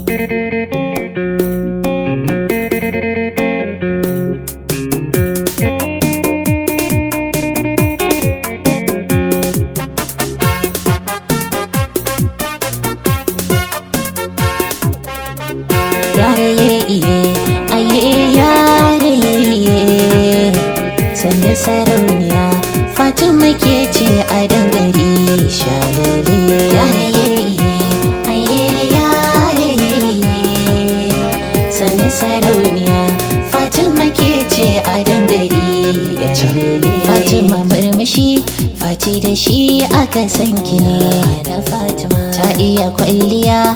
Yare iye, aye yare iye Sanda sarauniya Fatima ke ce a dangare shalale Yare iye, aye yare iye Sanda sarauniya Fatima ke ce a dangare shalale Fatima murmushi Fati da shi aka san ki ne da Fatima ta iya kwalliya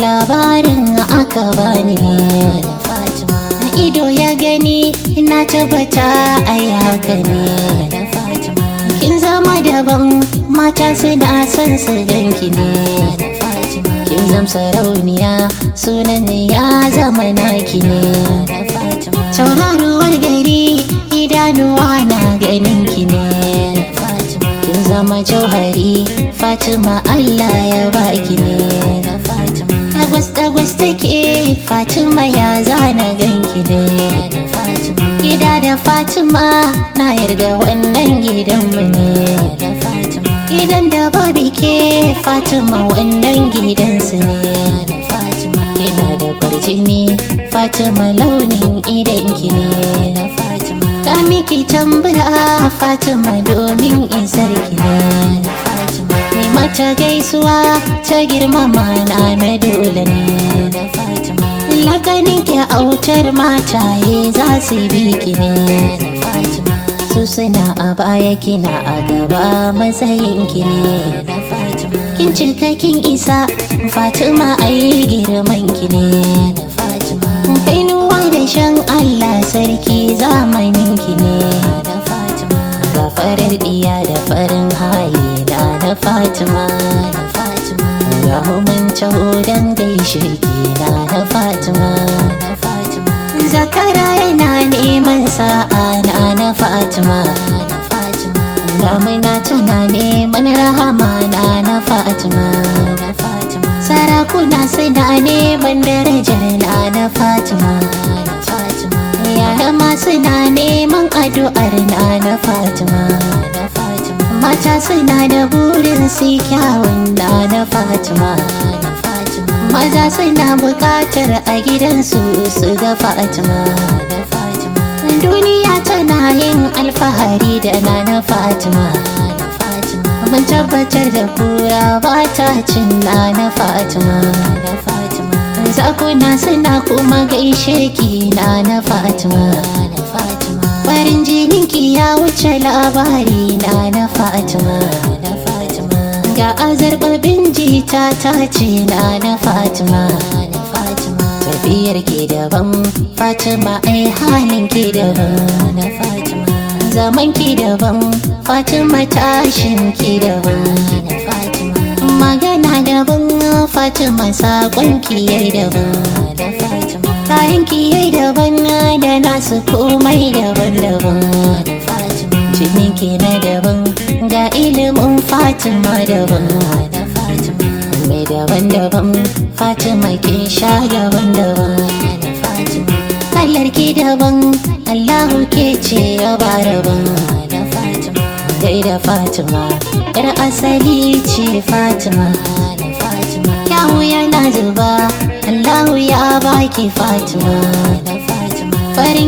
labarin aka bani ne da Fatima ido ya gani na tabbata ai haka ne da Fatima kin zama daban mata suna son su ganki ne da Fatima kin zam sarauniya sunan ya zama naki ne da Fatima tauraruwar gari idanuwa na ganin ki ne da Fatima kin zama jauhari Fatima Allah ya baki ne da Fatima Dagwas dagwas take Fatima ya zana ganki ne da Fatima Gida da Fatima na yarda wannan gidanmu ne da Fatima Gidan da babu ke Fatima wannan gidansu ne da Fatima Kina da kwarjini Fatima launin idanki ne da Fatima Ta miki tambura Fatima domin isar ki ne da Fatima Ni mata gaisuwa ta girmama na na dole ne da Fatima Lakanin ki autar mataye za su bi ki ne da Fatima Su suna a baya kina a gaba matsayin ki ne da Fatima Kin cika kin isa Fatima ai girman ki ne da Fatima Kainuwa da shan Allah sarki zamanin ki ne da Fatima Ga farar diya da farin hali na da Fatima da Fatima Ga mun taho dan gaishe ki na da Fatima da Fatima Zakara yana neman sa'a na na Fatima da Fatima Damina tana neman rahama na na Fatima da Fatima Sarakuna suna neman darajar na na Fatima da Fatima Yara ma suna neman addu'ar na na Fatima da Fatima Mata suna da burin su kyawun na na Fatima da Fatima Maza suna bukatar a gidansu su ga Fatima da Fatima Duniya tana yin alfahari da na na Fatima da Fatima Mun tabbatar da kura ba ta cin na na Fatima da Fatima Zakuna suna kuma gaishe ki na na Fatima da Fatima Farin jininki ya wuce labari na na Fatima da Fatima Ga azarbabin jita ta ce na na Fatima da Fatima Tafiyar ki daban Fatima ai halin ki daban da Fatima Zaman ki daban Fatima tashin ki daban da Fatima Magana daban Fatima sakon ki yayi daban da Fatima Kayan ki yayi daban da nasu komai daban-daban da Fatima Jinin ki na daban ga ilimin Fatima daban da Fatima Mai daban-daban Fatima kin sha daban-daban da Fatima Kallar ki daban Allahu ke ce ya ba daban da Fatima Dai da Fatima Yar asali ce Fatima da Fatima Yahu yana zuba Allahu ya baki Fatima da Fatima Farin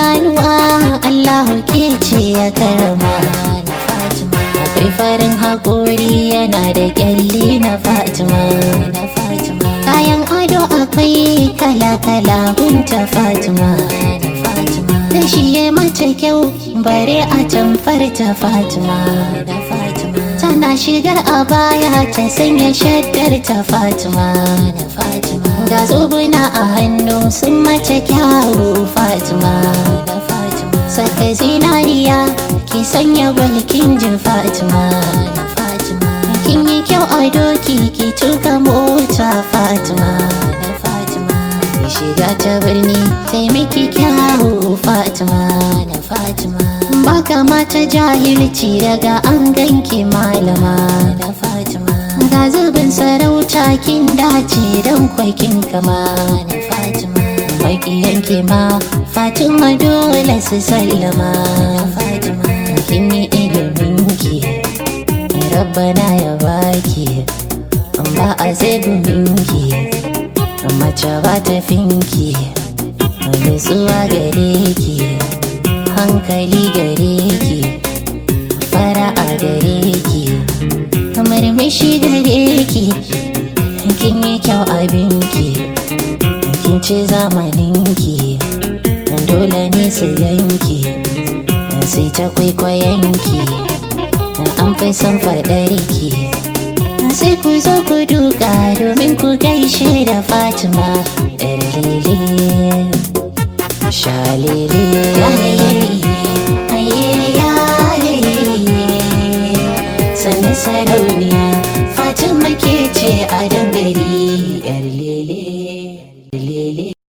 idanuwa Allahu ke ce ya karama da Fatima Akwai farin haƙori yana da ƙyalli na Fatima da Fatima Kayan ado akwai kala-kala gunta Fatima da Fatima Da shi ya mata kyau bare a tamfar ta Fatima da Fatima Tana shigar a baya ta sanya shaddar ta Fatima da Fatima Ga zobuna a hannu sun mace kyawu Fatima da Fatima Saka zinariya ki sanya gwalkin jin Fatima da Fatima Kin yi kyau a doki ki tuka mota Fatima da Fatima Ki shiga ta birni taimaki kyawu Fatima da Fatima Baka mata jahilci daga an ganki malama da Fatima ga zubin sarauta kin dace don kwakin kama na fatima makiyan ke ma fatima dole su sallama fatima kin yi ilimin ki rabbana ya baki ba a zai ki mace ba ta finki nutsuwa gare ki hankali gare ki fara'a gare ki murmushi gare ki kin yi kyau abinki kin ce zamaninki dole ne su yanki sai ta kwaikwayonki an fi son faɗarki sai ku zo ku duka domin ku gaishe da fatima ɗan lele shalele sannan sarauniya fatima ke ce a dangare yar lele lele